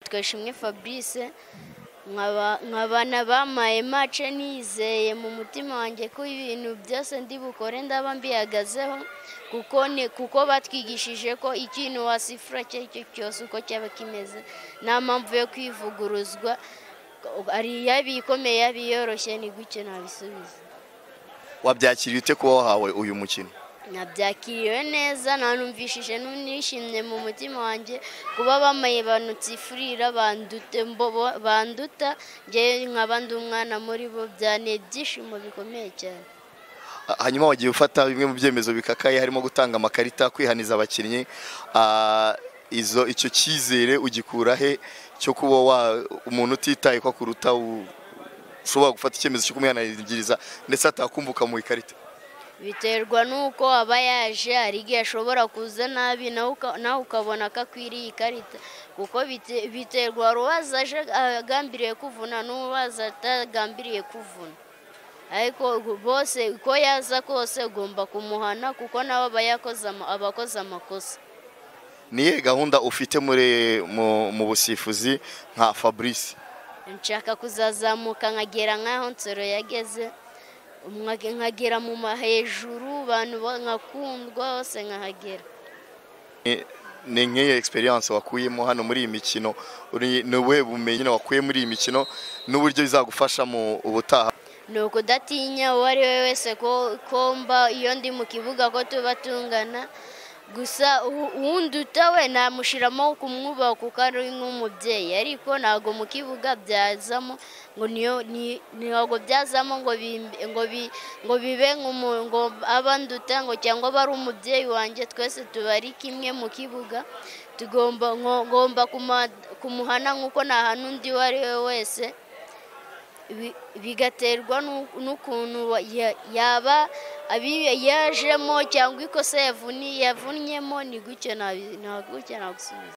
Twashimwe Fabrice nkaba n'abampaye mace nizeye mu mutima wanjye ko ibintu byose ndi bukore ndaba mbihagazeho kuko ni kuko batwigishije ko ikintu wasifura icyo ari cyo cyose uko cyaba kimeze nta mpamvu yo kwivuguruzwa ari iyabikomeye yabiyoroshye ni gutyo ntabisubiza wabyakiriye ute kuba wahawe uyu mukino nabyakiriwe neza nanumvishije n'unishimye mu mutima wanjye kuba bamaye banutsifurira banduta ngewe nkaba ndi umwana muri bo byane ibyishimo bikomeye cyane hanyuma wagiye ufata bimwe mu byemezo bikakaye harimo gutanga amakarita kwihaniza abakinnyi Ah, izo icyo cyizere ugikura he cyo kuba wa- umuntu utitaye ko akuruta u- ushobora gufata icyemezo cyo kumwihanangiriza ndetse atakumvuka mu ikarita biterwa n'uko aba yaje hari igihe ashobora kuza nabi nawe uka- nawe ukabona ko akwiriye ikarita kuko bite- biterwa hari uwaza aje agambiriye kuvuna n'uwaza atagambiriye kuvuna ariko bose uko yaza kose ugomba kumuhana kuko nawe aba yakoze ama- aba akoze amakosa niye gahunda ufite muri mu, mu busifuzi nka Fabrice nshaka kuzazamuka nkagera nk'aho nsoro yageze umwa- nkagera mu mahejuru abantu ba- nkakundwa hose nkahagera Ni- ni nk'iyo experience wakuyemo hano muri iyi mikino uri- ni ubuhe bumenyi nyine wakuye muri iyi mikino n'uburyo bizagufasha mu ubutaha ni ukudatinya uwo ari we wese ko ko mba iyo ndi mu kibuga ko tuba tungana gusa u- uwunduta we namushyiramo kumwubaha kuko ari nk'umubyeyi ariko ntabwo mu kibuga byazamo ngo niyo ni- ntabwo byazamo ngo bimbe- ngo bi- ngo bibe nk'umu- ngo aba nduta ngo cyangwa aba ari umubyeyi wanjye twese tuba ari kimwe mu kibuga tugomba ngo- ngomba kuma- kumuhana nk'uko nahana undi uwo ari we wese bi- bigaterwa n'u- n'ukuntu wa- ya- yaba abiye yajemo cyangwa ikosa yavuni yavunyemo ni gutyo nabi- nta gutyo nagusubiza